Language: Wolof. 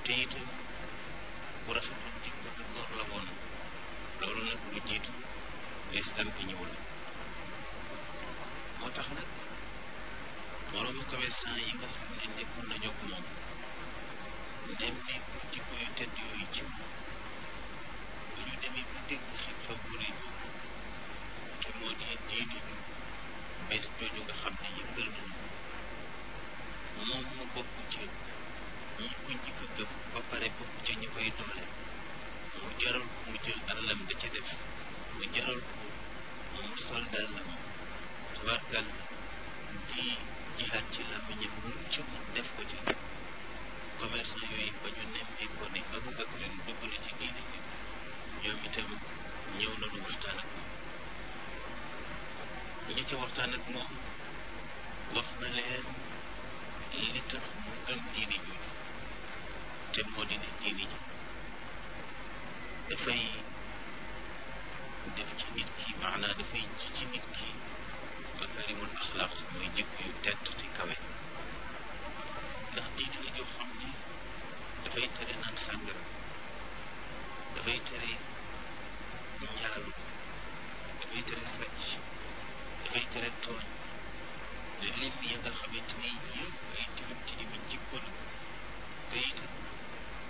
te itam bu rafetoon jikko te góor la woon loolu nag lu jiitu islam bi ñëw la moo tax nag moroomu commerçant yi nga xam ne nekkoon nañu ak moom nemmeeku jikko yu tedd yooyu ci bu ñu demee ba dégg xew-xew bu rëy te moo di diini ñu bees jooju nga xam ne yëngal nañu moom mu bokk ci ñi ko njëkk a gëm ba pare bokk ci ñi koy doole mu jaral ko mu jël alalam da ca def mu jaral ko mu sol dàllam tabarkal di jihaat ci làmmiñam lu ci mu def ko ci commerçant yooyu ba ñu nemmee ko ne Abubakar dugg na ci diine bi ñoom itam ñëw nañu waxtaan ak moom ñi ci waxtaan ak moom wax na leen li tax mu gëm diine jooju te moo di ne diine ji dafay def ci nit ki maanaa dafay ji ci nit ki makarimul axlaaq mooy jikko yu tedd te kawe ndax diine la joo xam ne dafay tere naan sàngara dafay tere njaalu dafay tere sàcc dafay tere tooñ